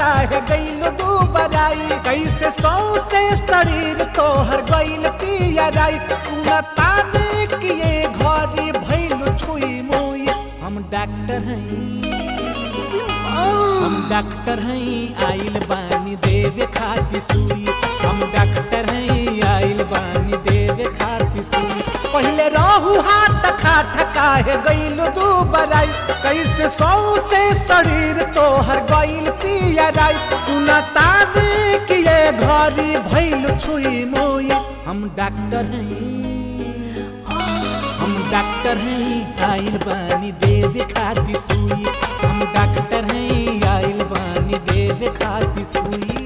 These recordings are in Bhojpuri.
काहे गईल दू बराई कैसे सौ से शरीर तोहर गईल पियराई सुनता ने किए घरी भइल छुई मुई हम डॉक्टर हैं हम डॉक्टर हैं आइल बानी देवे खाती सुई हम डॉक्टर हैं आइल बानी देवे खाती सुई पहले रहू हाथ खाट काहे गईल दू बराई कैसे सौ से शरीर तोहर गईल पियराई सुनता दे कि ये घरी भइल छुई मोई हम डॉक्टर हैं हम डॉक्टर हैं आइल बानी देवे खाती सुई हम डॉक्टर हैं आइल बानी देवे खाती सुई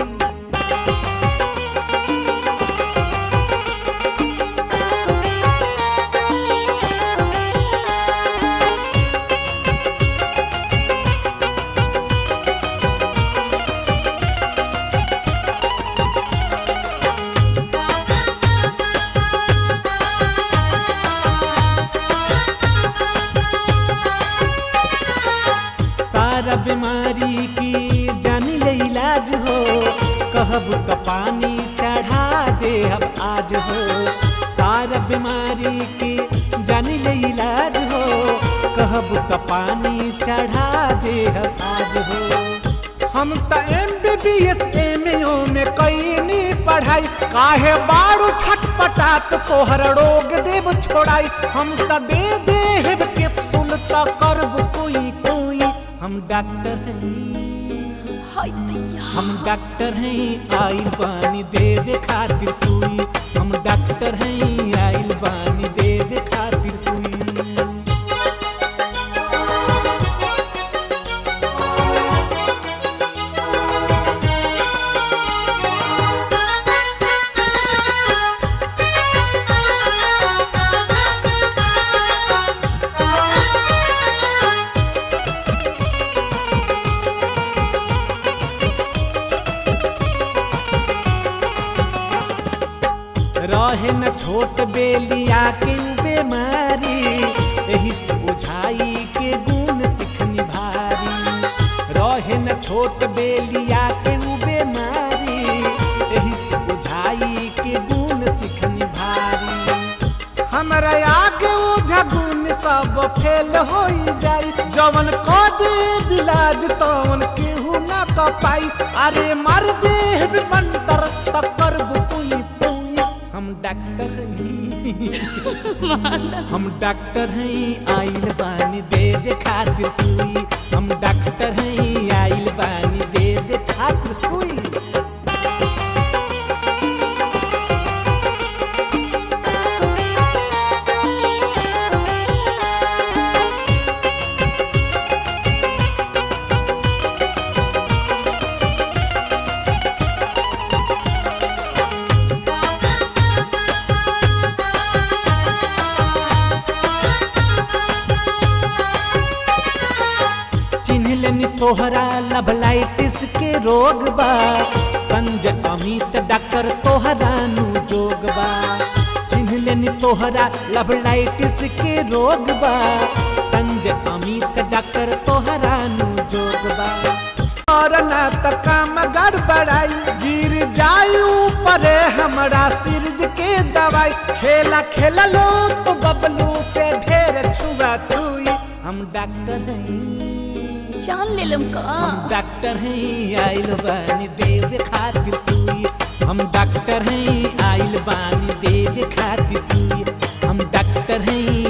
सारा बीमारी की जानी ले इलाज हो कहब तो पानी चढ़ा दे अब आज हो सारा बीमारी की जानी ले इलाज हो कहब तो पानी चढ़ा दे अब आज हो हम तो M B B S M में कईनी पढ़ाई काहे बारू छटपटात तोहर रोग देव छोड़ाई हम तो दे देव कैप्सूल तो करब कोई कोई हम डॉक्टर हैं हाय दैया हम डॉक्टर हैं आइल बानी देवे खातिर सुई हम डॉक्टर हैं आइल बानी देवे खातिर सुई रहे न छोट बेलिया के उ बेमारी एही से बुझाई के गुण सिखनी भारी रहे न छोट बेलिया के उ बेमारी एही से बुझाई के गुण सिखनी भारी हमरा आगे ओझा गुण सब फेल हो जाई जवन क दे बिलाज तवन केहू ना क पाई अरे मर देह मंतर तब कर पुई पुई हम डॉक्टर हैं हम डॉक्टर हैं आइल बानी दे दे खातिर सुई हम डॉक्टर हैं आइल बानी दे दे खातिर सुई चिन्ह लेनी तोहरा लभलाइटिस के रोग बा संजय अमित डॉक्टर तोहरा नु जोग बा चिन्ह लेनी तोहरा लभलाइटिस के रोग बा संजय अमित डॉक्टर तोहरा नु जोग बा और ना त काम गड़बड़ाई गिर जाई ऊपर हमरा सिरज के दवाई खेला खेला लो तो बबलू से ढेर छुआ छुई हम डॉक्टर हैं जान ले लम का हम डॉक्टर हैं आइल बानी देव खातिर सुई हम डॉक्टर हैं आइल बानी देव खातिर सुई हम डॉक्टर हैं